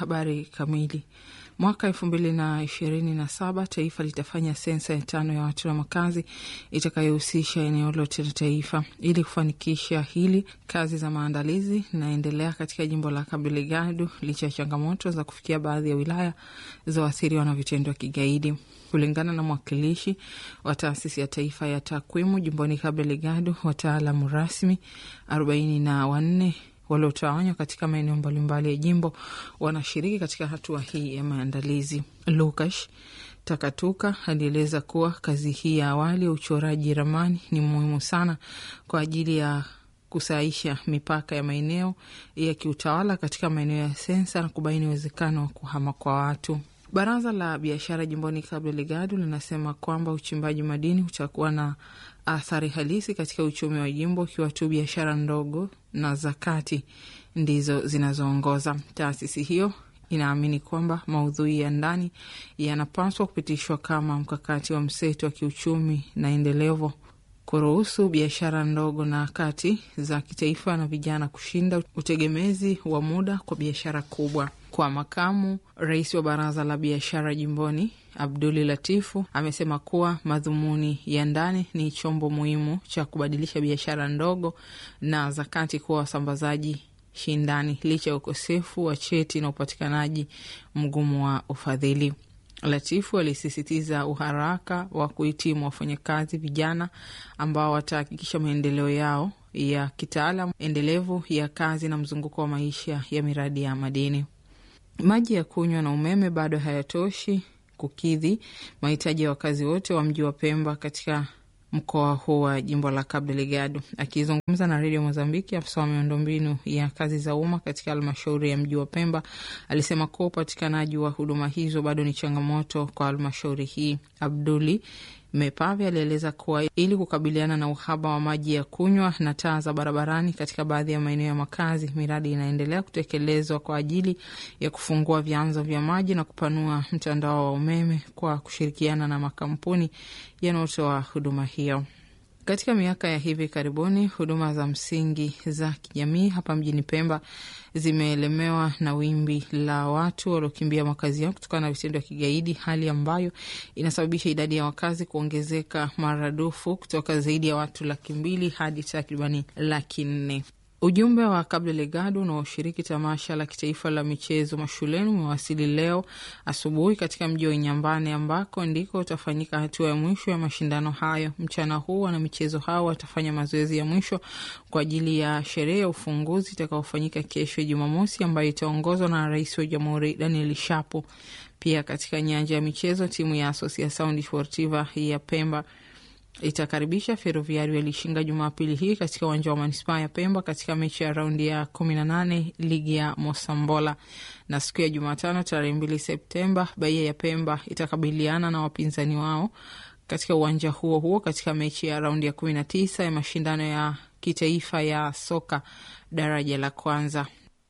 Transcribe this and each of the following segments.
Habari kamili. Mwaka elfu mbili na ishirini na saba taifa litafanya sensa ya tano ya watu na makazi itakayohusisha eneo lote la taifa. Ili kufanikisha hili, kazi za maandalizi inaendelea katika jimbo la Cabo Delgado licha ya changamoto za kufikia baadhi ya wilaya za waathiriwa na vitendo vya kigaidi. Kulingana na mwakilishi wa taasisi ya taifa ya takwimu jimboni Cabo Delgado, wataalamu rasmi arobaini na wanne waliotawanywa katika maeneo mbalimbali ya jimbo wanashiriki katika hatua hii ya maandalizi. Lukash Takatuka alieleza kuwa kazi hii ya awali ya uchoraji ramani ni muhimu sana kwa ajili ya kusaisha mipaka ya maeneo ya kiutawala katika maeneo ya sensa na kubaini uwezekano wa kuhama kwa watu. Baraza la biashara jimboni Cabo Delgado linasema kwamba uchimbaji madini utakuwa na athari halisi katika uchumi wa jimbo ikiwa tu biashara ndogo na za kati ndizo zinazoongoza. Taasisi hiyo inaamini kwamba maudhui ya ndani yanapaswa kupitishwa kama mkakati wa mseto wa kiuchumi na endelevu kuruhusu biashara ndogo na kati za kitaifa na vijana kushinda utegemezi wa muda kwa biashara kubwa. Kwa makamu rais wa baraza la biashara jimboni Abduli Latifu amesema kuwa madhumuni ya ndani ni chombo muhimu cha kubadilisha biashara ndogo na za kati kuwa wasambazaji shindani licha ya ukosefu wa cheti na upatikanaji mgumu wa ufadhili. Latifu alisisitiza uharaka wa kuhitimu wafanyakazi vijana ambao watahakikisha maendeleo yao ya kitaalam endelevu ya kazi na mzunguko wa maisha ya miradi ya madini. Maji ya kunywa na umeme bado hayatoshi kukidhi mahitaji ya wakazi wote wa mji wa Pemba katika mkoa huu wa jimbo la Cabo Delgado. Akizungumza na redio Mozambiki, afisa wa miundombinu ya kazi za umma katika halmashauri ya mji wa Pemba alisema kuwa upatikanaji wa huduma hizo bado ni changamoto kwa halmashauri hii. Abduli Mepave alieleza kuwa ili kukabiliana na uhaba wa maji ya kunywa na taa za barabarani katika baadhi ya maeneo ya makazi, miradi inaendelea kutekelezwa kwa ajili ya kufungua vyanzo vya maji na kupanua mtandao wa umeme kwa kushirikiana na makampuni yanayotoa huduma hiyo. Katika miaka ya hivi karibuni, huduma za msingi za kijamii hapa mjini Pemba zimeelemewa na wimbi la watu waliokimbia makazi yao kutokana na vitendo vya kigaidi, hali ambayo inasababisha idadi ya wakazi kuongezeka maradufu kutoka zaidi ya watu laki mbili hadi takribani laki nne. Ujumbe wa Cabo Delgado unaoshiriki tamasha la kitaifa la michezo mashuleni umewasili leo asubuhi katika mji wa Inyambane ambako ndiko utafanyika hatua ya mwisho ya mashindano hayo. Mchana huu wanamichezo hao watafanya mazoezi ya mwisho kwa ajili ya sherehe ya ufunguzi itakaofanyika kesho Jumamosi, ambayo itaongozwa na Rais wa Jamhuri Daniel Shapo. Pia katika nyanja ya michezo, timu ya Asociação Desportiva ya Pemba itakaribisha Ferroviario Ilishinga Jumapili hii katika uwanja wa manispaa ya Pemba katika mechi ya raundi ya kumi na nane ligi ya Mosambola. Na siku ya Jumatano tarehe mbili Septemba, Bahia ya Pemba itakabiliana na wapinzani wao katika uwanja huo huo katika mechi ya raundi ya kumi na tisa ya mashindano ya kitaifa ya soka daraja la kwanza.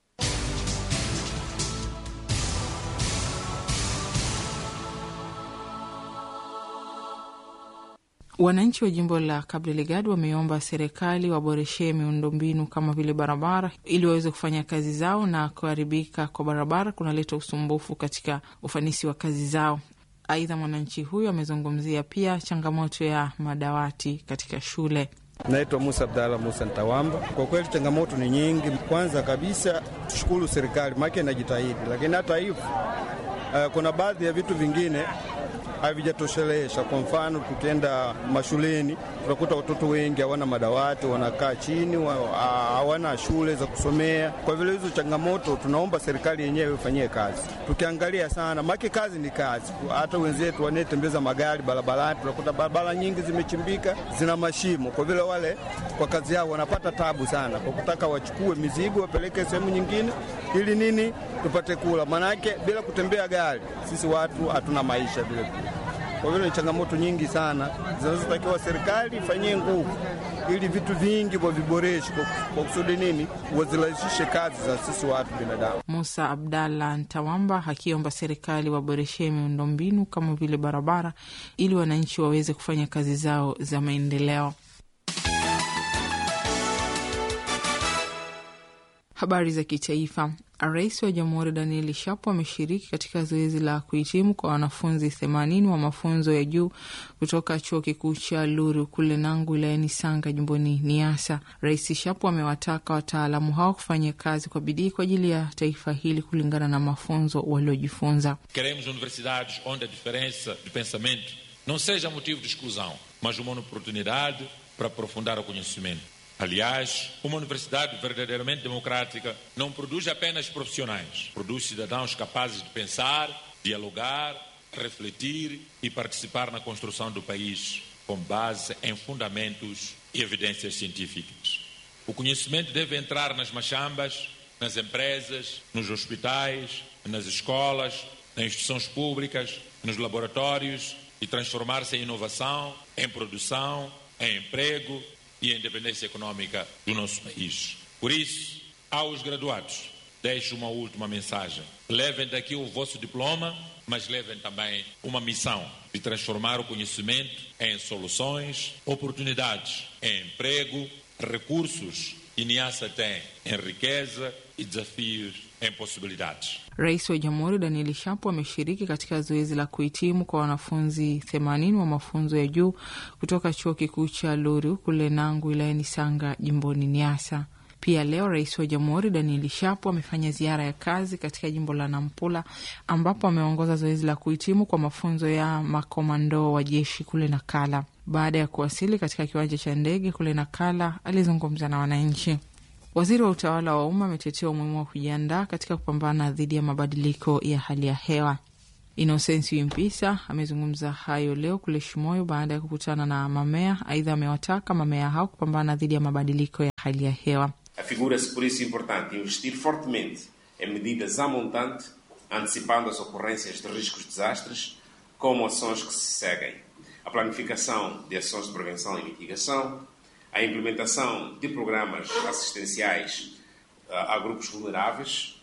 Wananchi wa jimbo la Cabo Delgado wameomba serikali waboreshe miundombinu kama vile barabara ili waweze kufanya kazi zao, na kuharibika kwa barabara kunaleta usumbufu katika ufanisi wa kazi zao. Aidha, mwananchi huyo amezungumzia pia changamoto ya madawati katika shule. Naitwa Musa Abdalla Musa Ntawamba. Kwa kweli changamoto ni nyingi. Kwanza kabisa tushukuru serikali make inajitahidi, lakini hata hivyo uh, kuna baadhi ya vitu vingine havijatoshelesha. Kwa mfano, tukienda mashuleni tunakuta watoto wengi hawana madawati, wanakaa chini, hawana shule za kusomea. Kwa vile hizo changamoto, tunaomba serikali yenyewe ifanyie kazi. Tukiangalia sana, make kazi ni kazi. Hata wenzetu wanayetembeza magari barabarani, tunakuta barabara nyingi zimechimbika, zina mashimo. Kwa vile wale kwa kazi yao wanapata tabu sana, kwa kutaka wachukue mizigo wapeleke sehemu nyingine, ili nini tupate kula. Maanake bila kutembea gari, sisi watu hatuna maisha vile vile. Kwa vile ni changamoto nyingi sana zinazotakiwa serikali ifanyie nguvu ili vitu vingi waviboreshe, kwa kusudi nini, wazirahisishe kazi za sisi watu binadamu. Musa Abdalla Ntawamba akiomba serikali waboreshe miundombinu kama vile barabara ili wananchi waweze kufanya kazi zao za maendeleo. Habari za kitaifa. Rais wa Jamhuri Daniel Shapo ameshiriki katika zoezi la kuhitimu kwa wanafunzi themanini wa mafunzo ya juu kutoka chuo kikuu cha Luru kule Nangu wilayani Sanga jimboni Niasa. Rais Shapo amewataka wataalamu hao kufanya kazi kwa bidii kwa ajili ya taifa hili kulingana na mafunzo waliojifunza. Queremos universidades onde a diferença de pensamento não seja motivo de exclusão, mas uma oportunidade para aprofundar o conhecimento. Aliás, uma universidade verdadeiramente democrática não produz apenas profissionais, produz cidadãos capazes de pensar, dialogar, refletir e participar na construção do país com base em fundamentos e evidências científicas. O conhecimento deve entrar nas machambas, nas empresas, nos hospitais, nas escolas, nas instituições públicas, nos laboratórios e transformar-se em inovação, em produção, em emprego e a independência econômica do nosso país. Por isso, aos graduados, deixo uma última mensagem. Levem daqui o vosso diploma, mas levem também uma missão de transformar o conhecimento em soluções, oportunidades, em emprego, recursos que Niassa tem em riqueza e desafios em possibilidades. Rais wa Jamhuri Daniel Shapo ameshiriki katika zoezi la kuhitimu kwa wanafunzi themanini wa mafunzo ya juu kutoka chuo kikuu cha Luru kule Nangu wilayani Sanga jimboni Niasa. Pia leo rais wa jamhuri Daniel Shapo amefanya ziara ya kazi katika jimbo la Nampula ambapo ameongoza zoezi la kuhitimu kwa mafunzo ya makomando wa jeshi kule Nakala. Baada ya kuwasili katika kiwanja cha ndege kule Nakala, alizungumza na wananchi. Waziri wa utawala wa umma ametetea umuhimu wa kujiandaa katika kupambana dhidi ya mabadiliko ya hali ya hewa. Inosensi Mpisa amezungumza hayo leo kule Shimoyo baada ya kukutana na mamea. Aidha, amewataka mamea hao kupambana dhidi ya mabadiliko ya hali ya hewa. Afigura-se por isso importante investir fortemente em medidas à montante, antecipando as ocorrências de riscos de desastres, como ações que se seguem: a planificação de ações de prevenção e mitigação, a implementação de programas assistenciais a grupos vulneráveis,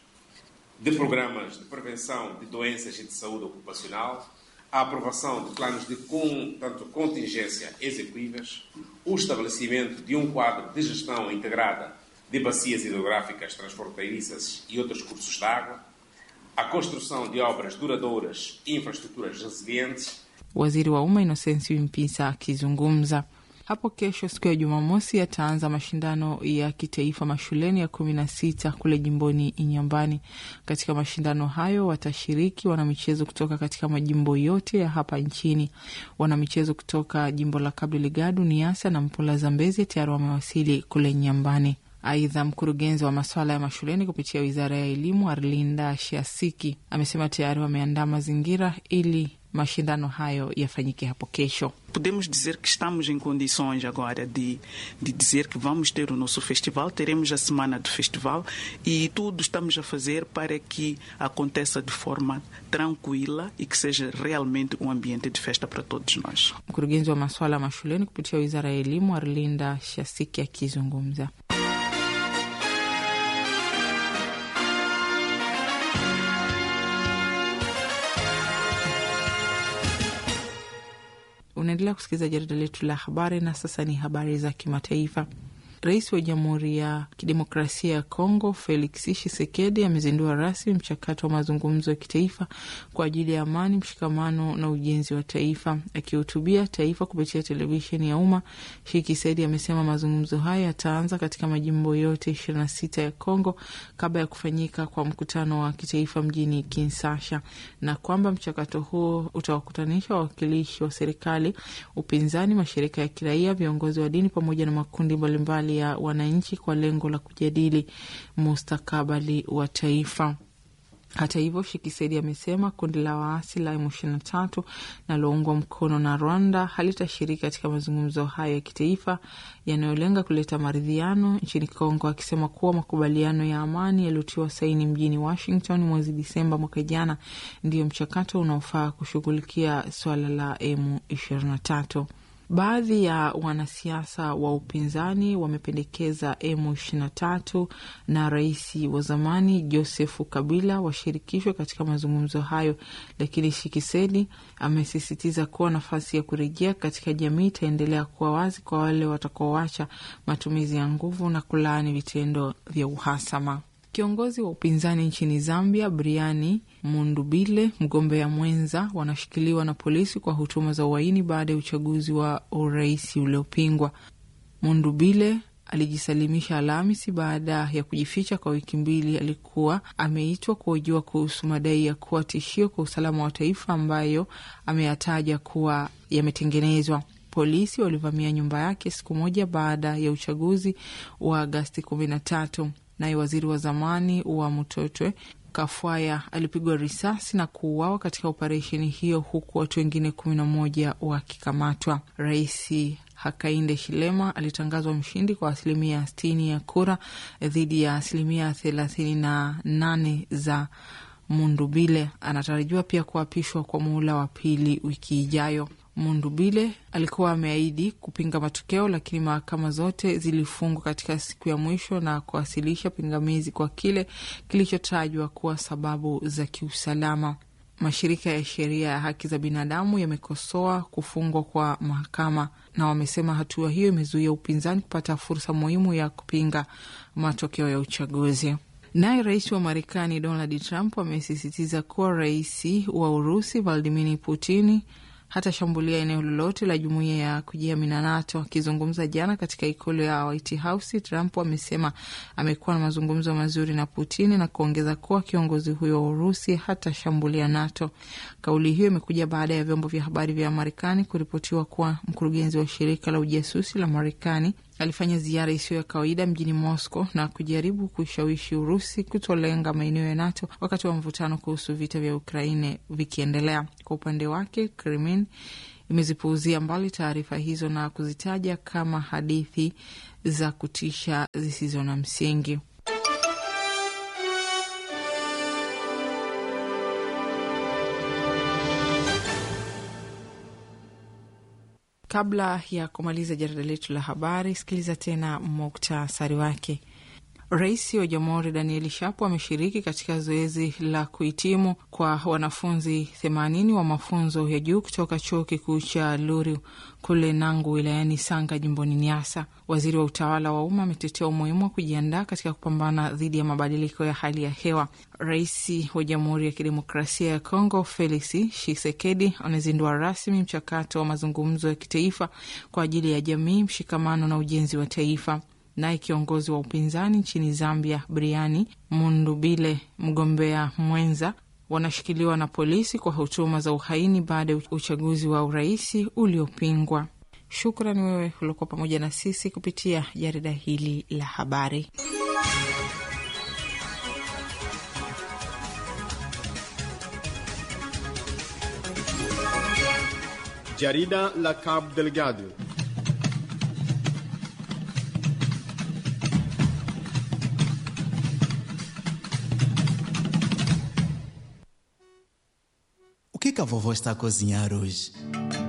de programas de prevenção de doenças e de saúde ocupacional, a aprovação de planos de com, tanto contingência execuíveis, o estabelecimento de um quadro de gestão integrada de bacias hidrográficas transfronteiriças e outros cursos de água, a construção de obras duradouras e infraestruturas resilientes. Waziri wa Umma Inosensi Mpisa akizungumza hapo kesho siku ya Jumamosi yataanza mashindano ya kitaifa mashuleni ya kumi na sita kule jimboni Inyambani. Katika mashindano hayo watashiriki wanamichezo kutoka katika majimbo yote ya hapa nchini. Wanamichezo kutoka jimbo la Cabo Delgado, Niassa na Mpula Zambezi tayari wamewasili kule Nyambani. Aidha, mkurugenzi wa masuala ya mashuleni kupitia wizara ya elimu Arlinda Shiasiki amesema tayari wameandaa mazingira ili mashindano hayo yafanyike hapo kesho. Podemos dizer que estamos em condições agora de, de dizer que vamos ter o nosso festival, teremos a semana do festival e tudo estamos a fazer para que aconteça de forma tranquila e que seja realmente um ambiente de festa para todos nós. Mkurugenzi wa masuala ya mashuleni kupitia wizara ya elimu Arlinda Shiasiki akizungumza. Unaendelea kusikiliza jarida letu la habari, na sasa ni habari za kimataifa. Rais wa Jamhuri ya Kidemokrasia ya Kongo Felix Tshisekedi amezindua rasmi mchakato wa mazungumzo ya kitaifa kwa ajili ya amani, mshikamano na ujenzi wa taifa. Akihutubia taifa kupitia televisheni ya umma, Tshisekedi amesema mazungumzo hayo yataanza katika majimbo yote ishirini na sita ya Kongo kabla ya kufanyika kwa mkutano wa kitaifa mjini Kinshasa, na kwamba mchakato huo utawakutanisha wawakilishi wa serikali, upinzani, mashirika ya kiraia, viongozi wa dini pamoja na makundi mbalimbali ya wananchi kwa lengo la kujadili mustakabali wa taifa. Hata hivyo, Shikisedi amesema kundi la waasi la M23 linaloungwa mkono na Rwanda halitashiriki katika mazungumzo hayo ya kitaifa yanayolenga kuleta maridhiano nchini Kongo, akisema kuwa makubaliano ya amani yaliyotiwa saini mjini Washington mwezi Disemba mwaka jana ndiyo mchakato unaofaa kushughulikia suala la M23. Baadhi ya wanasiasa wa upinzani wamependekeza M23 na rais wa zamani Josefu Kabila washirikishwe katika mazungumzo hayo, lakini Shikisedi amesisitiza kuwa nafasi ya kurejea katika jamii itaendelea kuwa wazi kwa wale watakaoacha matumizi ya nguvu na kulaani vitendo vya uhasama. Kiongozi wa upinzani nchini Zambia, Briani Mundubile, mgombea mwenza, wanashikiliwa na polisi kwa hutuma za uhaini baada ya uchaguzi wa urais uliopingwa. Mundubile alijisalimisha Alhamisi baada ya kujificha kwa wiki mbili. Alikuwa ameitwa kuhojiwa kuhusu madai ya kuwa tishio kwa usalama wa taifa ambayo ameyataja kuwa yametengenezwa. Polisi walivamia nyumba yake siku moja baada ya uchaguzi wa Agasti kumi na tatu. Naye waziri wa zamani wa Mutotwe Kafwaya alipigwa risasi na kuuawa katika operesheni hiyo, huku watu wengine kumi na moja wakikamatwa. Rais Hakainde Shilema alitangazwa mshindi kwa asilimia sitini ya kura dhidi ya asilimia thelathini na nane za Mundubile. Anatarajiwa pia kuapishwa kwa muhula wa pili wiki ijayo. Mundubile alikuwa ameahidi kupinga matokeo, lakini mahakama zote zilifungwa katika siku ya mwisho na kuwasilisha pingamizi kwa kile kilichotajwa kuwa sababu za kiusalama. Mashirika ya sheria ya haki za binadamu yamekosoa kufungwa kwa mahakama na wamesema hatua hiyo imezuia upinzani kupata fursa muhimu ya kupinga matokeo ya uchaguzi. Naye rais wa Marekani Donald Trump amesisitiza kuwa rais wa Urusi Vladimir Putini hatashambulia eneo lolote la jumuiya ya kujihami na NATO. Akizungumza jana katika ikulu ya White House, Trump amesema amekuwa na mazungumzo mazuri na Putini na kuongeza kuwa kiongozi huyo wa Urusi hatashambulia NATO. Kauli hiyo imekuja baada ya vyombo vya habari vya Marekani kuripotiwa kuwa mkurugenzi wa shirika la ujasusi la Marekani alifanya ziara isiyo ya kawaida mjini Moscow na kujaribu kuishawishi Urusi kutolenga maeneo ya NATO wakati wa mvutano kuhusu vita vya Ukraine vikiendelea. Kwa upande wake, Kremlin imezipuuzia mbali taarifa hizo na kuzitaja kama hadithi za kutisha zisizo na msingi. Kabla ya kumaliza jarida letu la habari, sikiliza tena muktasari wake. Rais wa Jamhuri Danieli Shapo ameshiriki katika zoezi la kuhitimu kwa wanafunzi themanini wa mafunzo ya juu kutoka chuo kikuu cha Luru kule Nangu wilayani Sanga jimboni Niasa. Waziri wa utawala wa umma ametetea umuhimu wa kujiandaa katika kupambana dhidi ya mabadiliko ya hali ya hewa. Rais wa Jamhuri ya Kidemokrasia ya Kongo Felix Tshisekedi amezindua rasmi mchakato wa mazungumzo ya kitaifa kwa ajili ya jamii, mshikamano na ujenzi wa taifa. Naye kiongozi wa upinzani nchini Zambia Briani Mundubile, mgombea mwenza, wanashikiliwa na polisi kwa hutuma za uhaini baada ya uchaguzi wa uraisi uliopingwa. Shukrani wewe uliokuwa pamoja na sisi kupitia jarida hili la habari. Jarida la Cabo Delgado. O que, que a vovó está a cozinhar hoje?